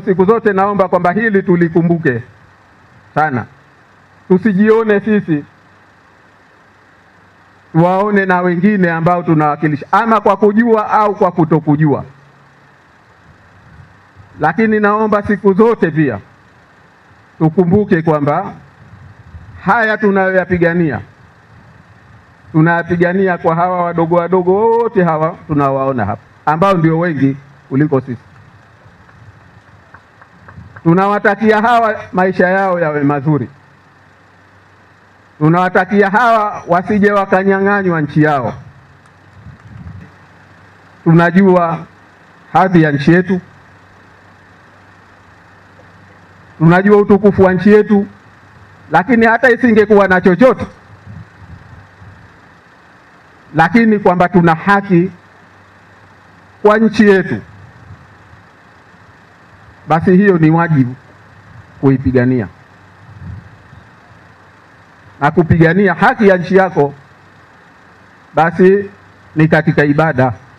siku zote naomba kwamba hili tulikumbuke sana, tusijione sisi, tuwaone na wengine ambao tunawakilisha, ama kwa kujua au kwa kutokujua. Lakini naomba siku zote pia tukumbuke kwamba haya tunayoyapigania tunayapigania kwa hawa wadogo wadogo wote hawa tunawaona hapa, ambao ndio wengi kuliko sisi. Tunawatakia hawa maisha yao yawe mazuri, tunawatakia hawa wasije wakanyang'anywa nchi yao. Tunajua hadhi ya nchi yetu, tunajua utukufu wa nchi yetu, lakini hata isingekuwa na chochote lakini kwamba tuna haki kwa nchi yetu, basi hiyo ni wajibu kuipigania na kupigania haki ya nchi yako, basi ni katika ibada